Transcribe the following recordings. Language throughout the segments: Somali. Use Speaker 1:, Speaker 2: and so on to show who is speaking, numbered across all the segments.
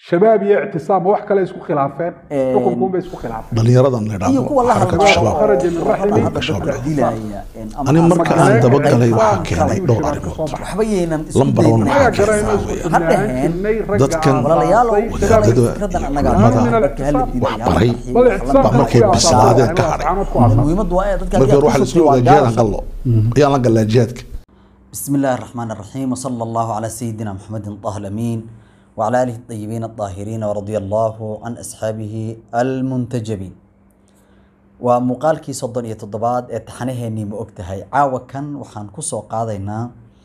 Speaker 1: shabaab iyo ictisaam wax kale isku khilaafeen xukunkuunbay isku khilaafeen
Speaker 2: dhalinyaradan la
Speaker 3: iyo kuwa la
Speaker 2: xarakatu
Speaker 3: hadlaya
Speaker 2: shabaab
Speaker 1: kharaja min raxmi
Speaker 2: xarakatu shabaab
Speaker 3: dadka dilaya ama
Speaker 2: ani
Speaker 3: ama
Speaker 2: marka aan
Speaker 3: magaalo-
Speaker 2: dabagalay waxaa
Speaker 1: ictisaamka
Speaker 2: keenay
Speaker 1: ayuu
Speaker 2: dhowr
Speaker 1: shabaab ka
Speaker 2: arrimood
Speaker 1: soo baxay.
Speaker 3: waxba yaynan isku
Speaker 2: Lambar one
Speaker 3: dayn.
Speaker 2: waxaa
Speaker 1: Annaga garayno isku
Speaker 2: weeyaan.
Speaker 1: xubnaan
Speaker 3: Hadhaheen,
Speaker 1: jirnay ragga
Speaker 2: dadkan-
Speaker 3: walaalayaal oo
Speaker 2: wadaadada
Speaker 3: fikradan annaga
Speaker 2: iyo culimada
Speaker 3: dadka hala dilaya,
Speaker 2: wax baray
Speaker 3: hala
Speaker 1: bal
Speaker 3: hala
Speaker 1: ictisaamka
Speaker 2: Baa markay
Speaker 1: ku
Speaker 2: bislaadeen ka
Speaker 1: aasaasay,
Speaker 2: hadhay.
Speaker 1: asxaabad ku aasaasay.
Speaker 3: muhiimaddu waa in dadka
Speaker 2: marka hore waxaa la isla wadaa jihaadaan
Speaker 3: waa
Speaker 2: gallo ayaan la galaa jihaadka
Speaker 3: بسم الله الرحمن الرحيم وصلى الله على سيدنا محمد طه الأمين وعلى آله الطيبين الطاهرين ورضي الله عن أصحابه المنتجبين ومقالكي صدن iyo toddobaad ee taxanaheennii ma ogtahay caawa kan waxaan kusoo qaadaynaa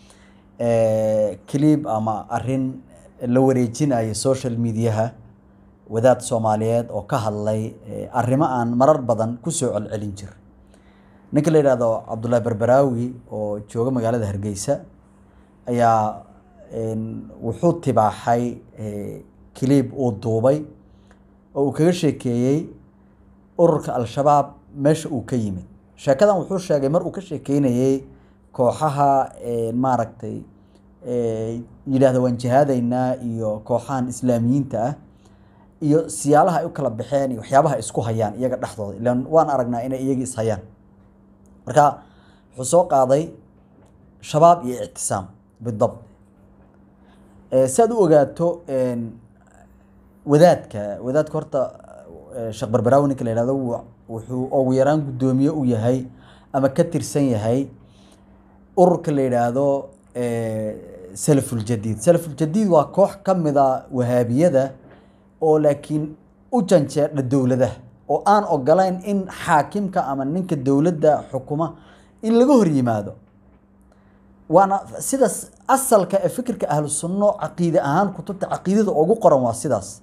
Speaker 3: clip ama arin la wareejinayo social mediaha wadaad soomaaliyeed oo ka hadlay eh, arrimo aan marar badan kusoo celcelin jir ninka la yidhaahdo cabdullaahi berberaawi oo jooga magaalada hargeysa ayaa een, wuxuu tibaaxay kiliib uu duubay oo uu kaga sheekeeyey ururka al-shabaab meesha uu ka yimid sheekadan wuxuu sheegay mar uu ka sheekeynayey kooxaha een, maaragtay ee, yidhaahda waan jihaadaynaa iyo kooxahan islaamiyiinta ah iyo siyaalaha ay u kala baxeen iyo waxyaabaha ay isku hayaan iyaga dhexdooda ilaan waan aragnaa inay iyaga is hayaan marka wuxuu soo qaaday shabaab iyo ictisaam bidabt Eh, si aad u ogaato een, wadaadka wadaadka horta eh, sheekh barbaraawi ninka la yihahdo wuu- wuxuu ugu yaraan guddoomiye u yahay ama ka tirsan yahay ururka la yidhaahdo eh, salafuljadiid salafuljadiid waa koox ka mida wahaabiyada oo laakiin u janjeedha dowladaha oo aan ogolayn in xaakimka ama ninka dowladda xukuma in laga hor yimaado waana sidaas asalka ee fikirka ahlu sunno caqiide ahaan kutubta caqiidada ugu qoran waa sidaas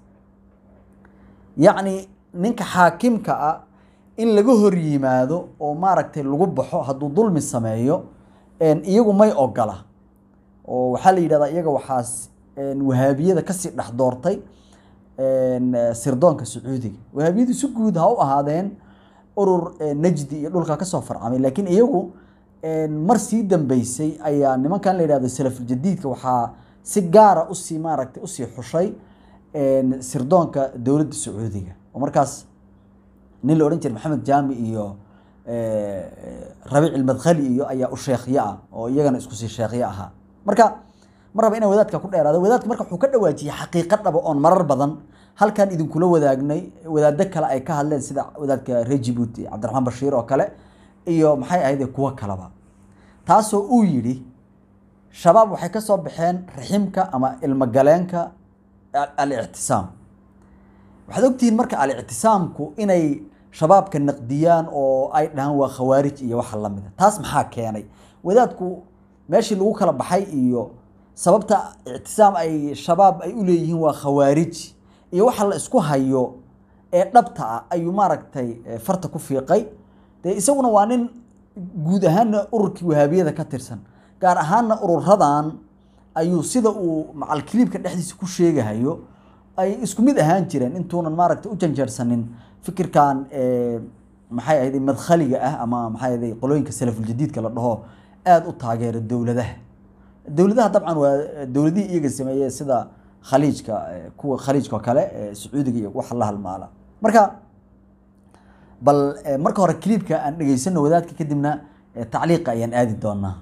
Speaker 3: yacni ninka xaakimka ah in laga hor yimaado oo maaragtay lagu baxo hadduu dulmi sameeyo een, iyagu may ogola oo waxaa la yidhahdaa iyaga waxaas een, wahaabiyada kasii dhex doortay een, eh, sirdoonka sacuudiga wahaabiyadu si guud ha u ahaadeen urur eh, najdi iyo dhulka kasoo farcamay laakiin iyagu een, mar sii dambeysay ayaa nimankan la yidhahdo salafuljadiidka waxaa si gaara usii maaragtay usii xushay een, sirdoonka dowladda sacuudiga oo markaas nin la odhan jiray maxamed jaami iyo eh, rabiic ilmadkhali iyo ayaa u sheekhyo ah oo iyagana isku sii sheekhyo ahaa marka ma raba inaan wadaadka ku dheeraado wadaadka marka wuxuu ka dhawaajiyey xaqiiqo dhaba oon marar badan halkan idinkula wadaagnay wadaado kale ay ka hadleen sida wadaadka reer jibuuti cabdiraxmaan bashiir oo kale iyo maxay ahayd kuwo kaleba taasoo uu yidhi shabaab waxay ka soo baxeen raximka ama ilmogaleenka al- al-ictisaam waxaad ogtihiin marka al-ictisaamku inay shabaabka naqdiyaan oo ay dhahaan waa khawaarij iyo waxa la mida taas maxaa keenay wadaadku meeshii lagu kala baxay iyo sababta ictisaam ay shabaab ay u leeyihiin waa khawaarij iyo waxa la isku hayo ee dhabta ah ayuu maaragtay eh, farta ku fiiqay dee isaguna waa nin guud ahaanna ururkii wahaabiyada ka tirsan gaar ahaanna ururadan ayuu sida uu macalkiliibka dhexdiisa ku sheegahayo ay isku mid ahaan jireen intuunan maaragtay u janjeersanin fikirkan eh, maxay ahayd madkhaliga ah ama maxay ahayd qolooyinka salafuljadiidka la dhaho aada u taageera dowladaha dowladaha dabcan waa dowladihii iyaga sameeyey sida khaliijka eh, kuwa khaliijka oo kale eh, sacuudiga iyo waxa la halmaala marka bal eh, marka hore kliibka aan dhegeysano wadaadka kadibna eh, tacliiqa ayaan aadi doonaa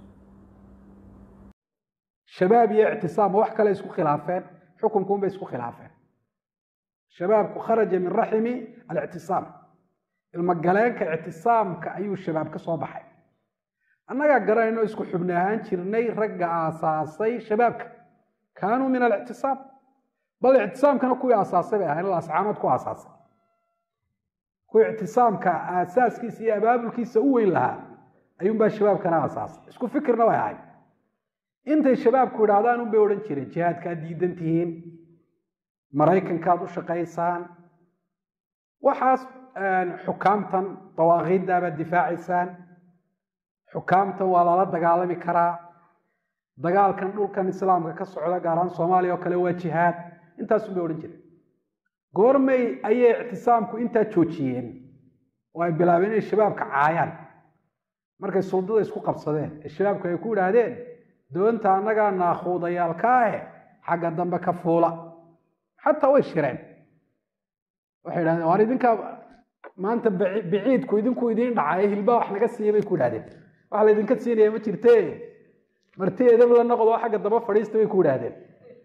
Speaker 1: shabaab iyo ictisaam wax kale isku khilaafeen xukunkuunbay isku khilaafeen shabaabku kharaja min raximi alictisaam ilmogaleenka ictisaamka ayuu shabaab ka soo baxay annagaa garanayno isku xubni ahaan jirnay ragga aasaasay shabaabka kaanuu min alictisaam bal ictisaamkana kuwii aasaasay bay ahayn ascaanood ku aasaasay kuwii ictisaamka aasaaskiisa iyo abaabulkiisa u weyn lahaa ayuunbaa shabaabkana aasaasay isku fikirna way ahayd intay shabaabku idhaahdaan unbay odhan jireen jihaadkaad diidan tihiin maraykankaad u shaqaysaan waxaas xukaamtan dawaaqiiddaabaad difaacaysaan xukaamtan waa lala dagaalami karaa dagaalkan dhulkan islaamka ka socda gaar ahaan soomaaliya oo kale waa jihaad intaasun bay odhan jireen goormay ayay ictisaamku intaa joojiyeen oo ay bilaabeen inay shabaabka caayaan markay suldada isku qabsadeen ee shabaabku ay ku idhaahdeen doonta annagaa naakuudayaalka ahe xagga dambe ka fuula xataa way shireen waxay idhahdeen waar idinkaa maanta baci- biciidku idinku idiin dhacay hilbaa wax naga siiya bay ku idhahdeen wax laydinka siinaya ma jirte marti edab la noqdo xagga daba fadhiista bay ku idhaahdeen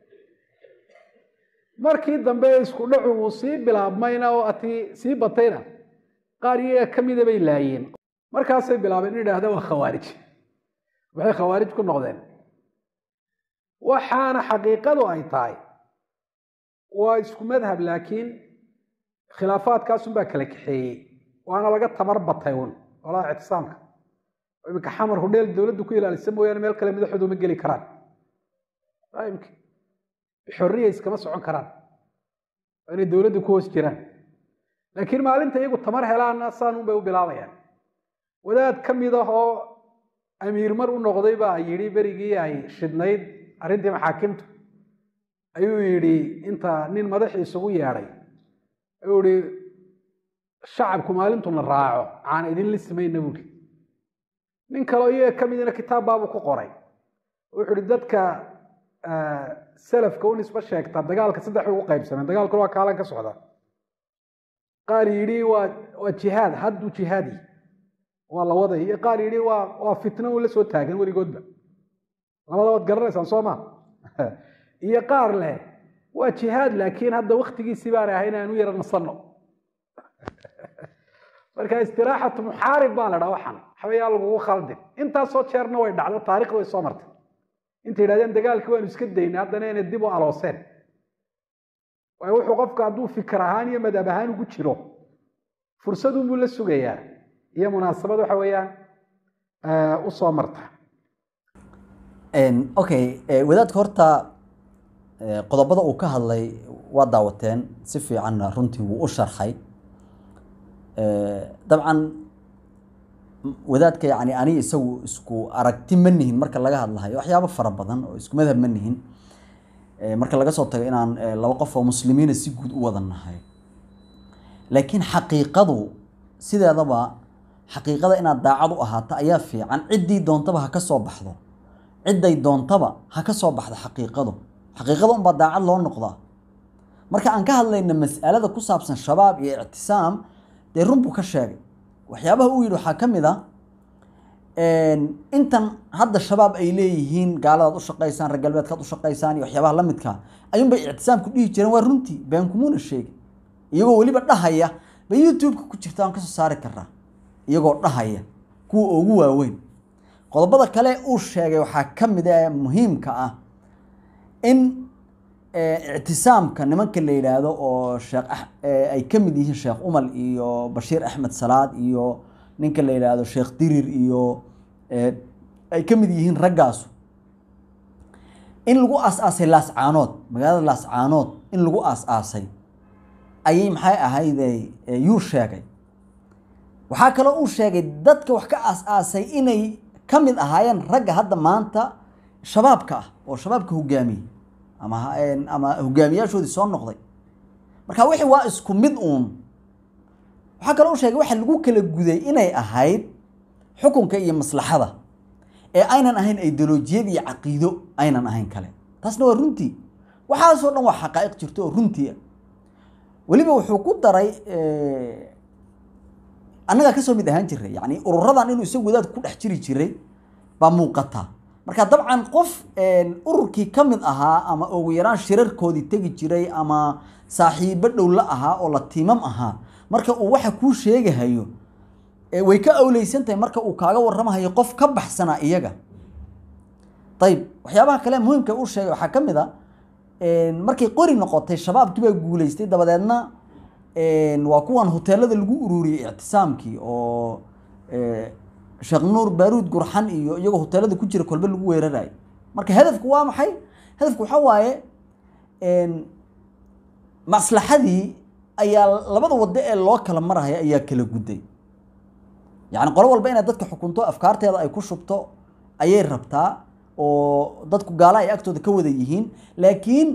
Speaker 1: markii dambe isku dhacu uu sii bilaabmayna oo ati sii batayna qaar iyaga ka mida bay laayeen markaasay bilaabeen in idhaahda waa khawaarij waxay khawaarij ku noqdeen waxaana xaqiiqadu ay tahay waa isku madhab laakiin khilaafaadkaasun baa kala kaxeeyey waana laga tamar batay un olaha ictisaamka iminka xamar hudheel dowladdu ku ilaalisa mooyaane meel kale madaxoodu ma geli karaan imki xorriya iskama socon karaan waa inay dowladdu ku hoos jiraan laakiin maalinta iyagu tamar helaanna saanun bay u bilaabayaan wadaad ka mid ah oo amiir mar u noqday baa yidhi berigii ay shidnayd arrintii maxaakimtu ayuu yidhi inta nin madaxii isugu yeedhay ayuu yihi shacabku maalintuna raaco aan idin lismayna buuri nin kaleo iyaga ka midina kitaab baabuu ku qoray wuxuu ihi dadka salafka u nisbo sheegta dagaalka saddex bay ugu qaybsameen dagaalkuna waa kaalan ka socda qaar yidhi waa waa jihaad hadduu jihaadi waa la waday iyo qaar yidhi waa waa fitno un la soo taagan weligoodba labada waad garanaysaan soo ma iyo qaar leh waa jihaad laakiin hadda waktigiisii baan ahay inaan u yara nasanno marka istiraaxatu muxaarib baa la dhaa waxaan waxbayaa lagugu khaldin intaasoo jeerna way dhacdo taarikhda way soo martay intay yidhahdeen dagaalkii waanu iska daynay haddana inay dib u alooseen waayo wuxuu qofka hadduu fikir ahaan iyo madhab ahaan ugu jiro fursadunbuu la sugayaa iyo munaasabad waxa weeyaan u soo marta
Speaker 3: okay wadaadka horta qodobada uu ka hadlay waa daawateen si fiicanna runtii wuu u sharxay dabcan wadaadka yani aniga isagu isku aragti ma nihin marka laga hadlahayo waxyaabo fara badan oo isku madhab ma nihin marka laga soo tago inaan laba qof oo muslimiina si guud u wada nahay laakiin xaqiiqadu sideedaba xaqiiqada inaad daacad u ahaato ayaa fiican ciddii doontaba ha ka soo baxdo cidday doontaba ha ka soo baxdo xaqiiqadu xaqiiqada unbaa daacad loo noqdaa marka aan ka hadlayna mas'alada ku saabsan shabaab iyo ictisaam dee run buu ka sheegay waxyaabaha uu yidhi waxaa ka mid a intan hadda shabaab ay leeyihiin gaaladaad u shaqaysaan reer galbeedkaad u shaqaysaan iyo waxyaabaha la midkaa ayuunbay ictisaamku dhihi jireen waa runtii been kumuuna sheegin iyagoo weliba dhahaya bay youtube-ka ku jirta aan kasoo saari karaa iyagoo dhahaya kuwa ugu waaweyn qodobada kale uu sheegay waxaa ka mid a muhiimka ah in ictisaamka nimanka la yidhaahdo oo sheekh ay ka mid yihiin sheekh umal iyo bashiir axmed salaad iyo ninka la yidhaahdo sheekh dirir iyo ay ka mid yihiin raggaasu in lagu aas-aasay laascaanood magaalada laascaanood in lagu aas-aasay ayay maxay ahayde yuu sheegay waxaa kaloo uu sheegay dadka wax ka aas-aasay inay ka mid ahaayeen ragga hadda maanta shabaabka ah oo shabaabka hogaamiyey ama ama hogaamiyaashoodii soo noqday marka wixii waa isku mid uun waxaa kaloo u sheegay waxa lagu kala guday inay ahayd xukunka iyo maslaxada ee aynan ahayn ideolojiyad iyo caqiido aynan ahayn kale taasna waa runtii waxaasoo dhan waa xaqaa'iq jirto oo runtii ah weliba wuxuu ku daray annagaa kasoo mid ahaan jiray yani ururadan inuu isagu wadaad ku dhex jiri jiray baa muuqata marka dabcan qof ururkii ka mid ahaa ama ugu yaraan shirarkoodii tegi jiray ama saaxiibo dhow la ahaa oo la tiimam ahaa marka uu waxa kuu sheegahayo way ka awleysan tahay marka uu kaaga warramahayo qof ka baxsana iyaga ayib waxyaabaha kale muhiimka uu sheegay waxaa ka mid a markay qori noqotay shabaabkii baa guuleystay dabadeedna waa kuwan hoteelada lagu ururiyey ictisaamkii oo sheekh nuur baaruud gurxan iyo iyagoo hoteelada ku jira kolbe lagu weerarayo marka hadafku waa maxay hadafku waxaa waaye maslaxadii ayaa labada wado ee loo kala marahaya ayaa kala gudday yacni qolo walba inay dadka xukunto afkaarteeda ay ku shubto ayay rabtaa oo dadku gaala ay agtooda ka wada yihiin laakiin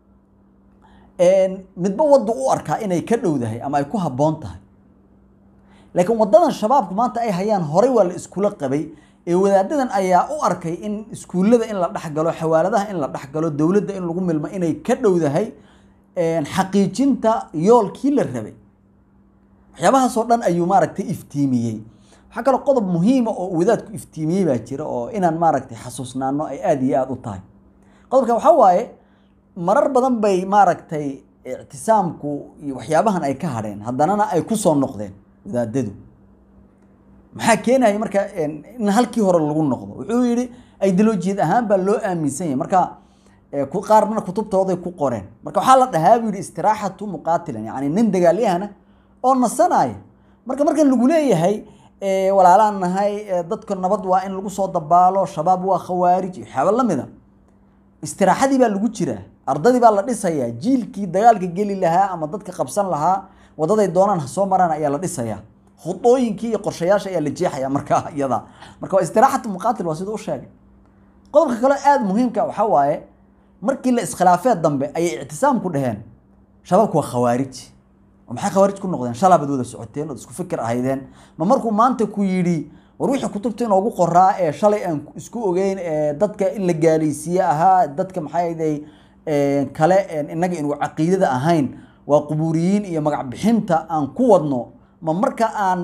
Speaker 3: midba wadu u arkaa inay ka dhowdahay ama ay ku habboon tahay laakiin wadadan shabaabku maanta ay hayaan horay waa la iskula qabay ee wadaadadan ayaa u arkay in iskuullada in la dhexgalo xawaaladaha in la dhexgalo dowladda in lagu milmo inay ka dhowdahay xaqiijinta yoolkii la rabay waxyaabahaasoo dhan ayuu maaragtay iftiimiyey waxaa kaloo qodob muhiima oo wadaadku iftiimiyey baa jira oo inaan maaragtay xasuusnaano ay aada iyo aada u tahay qodobkan waxaa waaye marar badan bay maaragtay ictisaamku iyo waxyaabahan ay ka hadheen haddanana ay ku soo noqdeen wadaadadu maxaa keenaya marka in halkii hore lagu noqdo wuxuu yidhi ideolojiyad ahaan baa loo aaminsan yahay marka qaarna kutubtooday ku qoreen marka waxaa la dhahaa buu yidhi istiraaxatu muqaatilan yacni nin dagaalyahana oo nasanaya marka markan lagu leeyahay walaalaan nahay dadka nabad waa in lagu soo dabaalo shabaab waa khawaarij waxyaaba la mida istiraaxadii baa lagu jiraa ardadii baa la dhisayaa jiilkii dagaalka geli lahaa ama dadka qabsan lahaa wadaday doonaan ha soo maraan ayaa la dhisayaa khudooyinkii iyo qorshayaasha ayaa la jeexaya markaa iyada marka waa istiraaxatu muqaatil waa siduu u sheegay qodobka kale aada muhiimka waxaa waaye markii la iskhilaafee dambe ayay ictisaamku dhaheen shabaabku waa khawaarij oo maxay khawaarij ku noqdeen shalaabad wada socoteen ood isku fikir ahaydeen ma markuu maanta ku yidhi war wixii kutubta inoogu qoraa ee shalay aan isku ogeyn ee dadka in la gaalaysiiye ahaa dadka maxay kale inaga inu caqiidada ahayn waa qubuuriyiin iyo magac bixinta aan ku wadno ma marka aan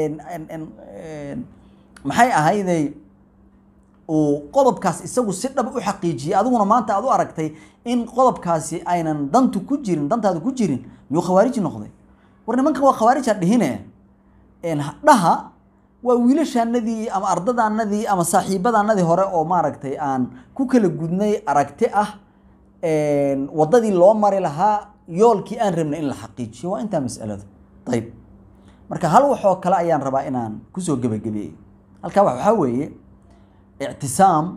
Speaker 3: maxay ahayday uu qodobkaas isagu si dhab u xaqiijiyey adiguna maanta aad u aragtay in qodobkaasi aynan dantu ku jirin dantaadu ku jirin miyuu khawaarij noqday war nimanka waa khawaarij ha dhihine dhaha waa wiilashaanadii ama ardadaanadii ama saaxiibadaanadii hore oo maaragtay aan ku kala gudnay aragti ah waddadii loo mari lahaa yoolkii aan rabnay in la xaqiijiyo waa intaa masaladu ayib marka hal waxoo kale ayaan rabaa inaan kusoo gebagabeeyey halkaa waxaa weeye ictisaam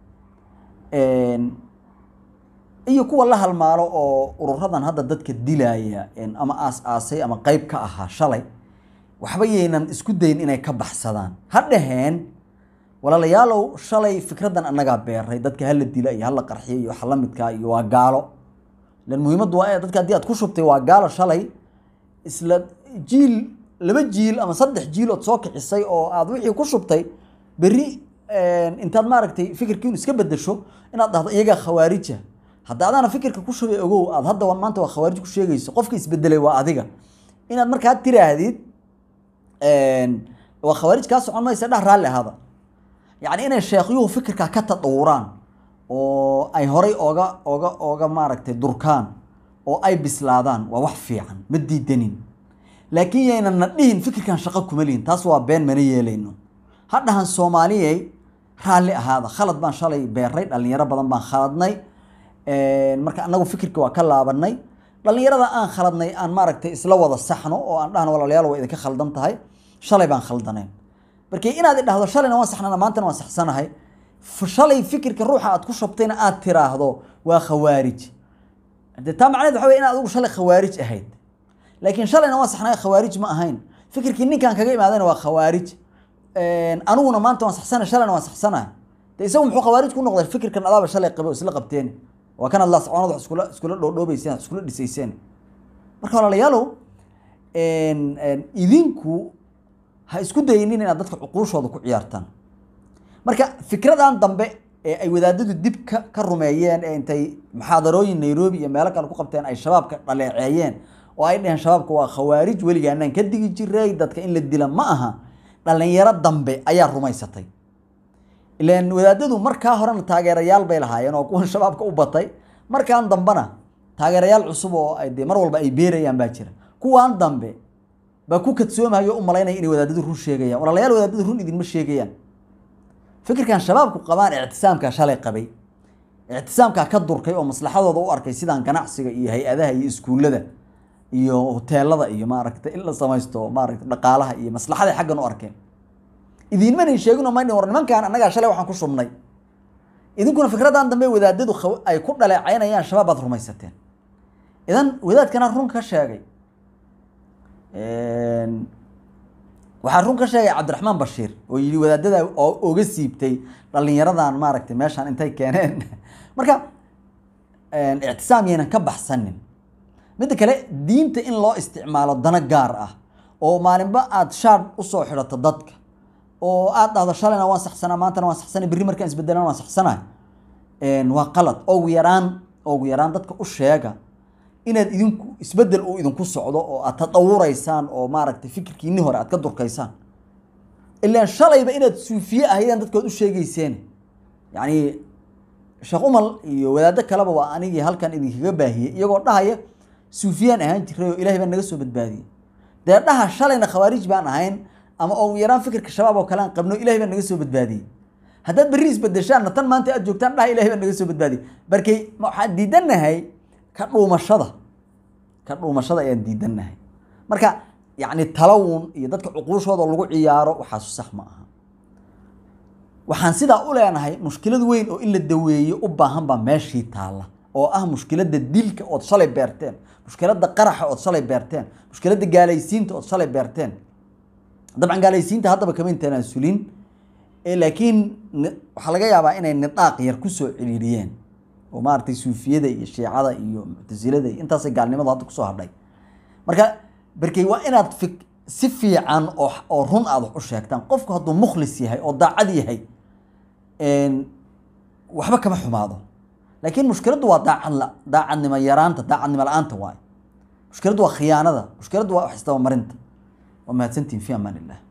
Speaker 3: iyo kuwa la halmaalo oo ururadan hadda dadka dilaya ama aas aasay ama qeyb ka ahaa shalay waxba yaynan isku dayin inay ka baxsadaan ha dhaheen walaalayaalow shalay fikraddan annagaa beeray dadka hala dila iyo hala qarxiya iyo waxa la midkaa iyo waa gaalo lan muhiimaddu waa dadka haddii aad ku shubtay waa gaalo shalay isla jiil laba jiil ama saddex jiil ood soo kicisay oo aad wixii ku shubtay berri intaad maaragtay fikirkiin iska bedesho inaad dhahdo iyagaa khawaarija hadda adaana fikirka ku shubay ogow aad hadda maanta waa khawaarij ku sheegayso qofka isbedelay waa adiga inaad markaa tiraahdid waa khawaarij kaa socon maysa dhah raalli ahaada yacni inay sheekhyuhu fikirkaa ka tadawuraan oo ay horay ooga ooga ooga maaragtay durkaan oo ay bislaadaan waa wax fiican ma diidanin laakiin yaynan na dhihin fikirkan shaqo kuma lihin taas waa been mana yeelayno ha dhahan soomaaliyey raalli ahaada khalad baan shalay beeray dhalinyaro badan baan khaladnay marka anagu fikirka waa ka laabanay dhalinyarada aan khaladnay aan maaragtay isla wada saxno oo aan dhahno walaalayaal waa idinka khaldan tahay shalay baan khaldaneen markii inaad idhahdo shalayna waan saxnana maantana waan saxsanahay shalay fikirka ruuxa aad ku shabtayna aad tiraahdo waa khawaarij de taa macneed waxa wey inaad adigu shalay khawaarij ahayd laakiin shalayna waan saxnay khawaarij ma ahayn fikirkii ninkan kaga imaadayna waa khawaarij aniguna maanta waan saxsanay shalayna waan saxsanahay de isagu muxuu khawaarij ku noqday fikirkan adaaba shalay qabe oo isla qabteen waa kan adla soconad wax iskula iskula dhoodhoobeyseen wax iskula dhisayseen marka walaalayaalow idinku ha isku dayinin inaad dadka cuquushooda ku ciyaartaan marka fikradan dambe ee ay wadaadadu dib ka ka rumeeyeen ee intay muxaadarooyin nairobi iyo meelo kale ku qabteen ay shabaabka dhaleeceeyeen oo ay dheheen shabaabka waa khawaarij weligaanaan ka digi jiray dadka in la dila ma aha dhalinyaro dambe ayaa rumaysatay ilan wadaadadu markaa horena taageerayaal bay lahaayeen oo kuwan shabaabka u batay markaan dambena taageerayaal cusub oo ay dee mar walba ay beerayaan baa jira kuwaan dambe baa ku kadsoomayo u malaynaya inay wadaadadu run sheegayaan walaalayaal wadaadadu run idinma sheegayaan fikirkan shabaabku qabaan ictisaamkaa shalay qabay ictisaamkaa ka durkay oo maslaxadooda u arkay sidaan ganacsiga iyo hay-adaha iyo iskuullada iyo hoteelada iyo maaragtay in la samaysto maaragtay dhaqaalaha iyo maslaxaday xaggan u arkeen idinmanay sheegino maydhin war nimankan annagaa shalay waxaan ku shubnay idinkuna fikradan dambe wadaadadu ay ku dhaleecaynayaan shabaab baad rumaysateen idan wadaadkana run ka sheegay waxaa run ka sheegay cabdiraxmaan bashiir oo yidhi wadaadada oo oga siibtay dhalinyaradan maaragtay meeshaan intay keeneen marka ictisaam yaynan ka baxsanin midda kale diinta in loo isticmaalo dano gaar ah oo maalinba aada shaar usoo xidhato dadka oo aada dhahdo shalayna waan saxsanaa maantana waan saxsanay berri markaan isbedelana waan saxsanay waa qalad ogu yaraan ogu yaraan dadka u sheega inaad idinku isbedel uu idinku socdo oo aad tadawuraysaan oo maaragtay fikirkiinni hore aad ka durkaysaan ilaan shalayba inaad suufiye ahaydaan dadkood u sheegeyseen yacni sheekh umal iyo wadaaddo kaleba waa anigii halkan idinkaga baahiyey iyagoo dhahaya suufiyaan ahaan jiray oo ilaahay baa naga soo badbaadiyey dee dhaha shalayna khawaarij baan ahayn ama ugu yaraan fikirka shabaab oo kale aan qabno ilahay baa naga soo badbaadiyey haddaad berri isbedeshaanna tan maanta aad joogtaan dhaha ilahay baa naga soo badbaadiyey barkay waxaan diidannahay ka dhuumashada ka dhuumashada ayaan diidannahay marka yacni talawun iyo dadka cuquushooda lagu ciyaaro waxaasu sax ma aha waxaan sidaa u leenahay mushkilad weyn oo in la daweeyo u baahan baa meeshii taalla oo ah mushkiladda dilka ood shalay beerteen mushkiladda qaraxa ood shalay beerteen mushkiladda gaalaysiinta ood shalay beerteen dabcan gaalaysiinta haddaba kama intaanaan sulin laakiin waxaa laga yaabaa inay nidhaaq yar kusoo ciriiriyeen oo maaragtay suufiyada iyo shiicada iyo muctasilada iyo intaasay gaalnimadu hadda kusoo hadhay marka barkey waa inaad fi si fiican oo oo run aad wax u sheegtaan qofku hadduu mukhlis yahay oo daacad yahay waxba kama xumaado laakiin mushkiladdu waa daacad daacadnimo yaraanta daacadnimo la-aanta waayo mushkiladdu waa khiyaanada mushkiladdu waa wax isdabamarinta waa mahadsantihin fi amaan illah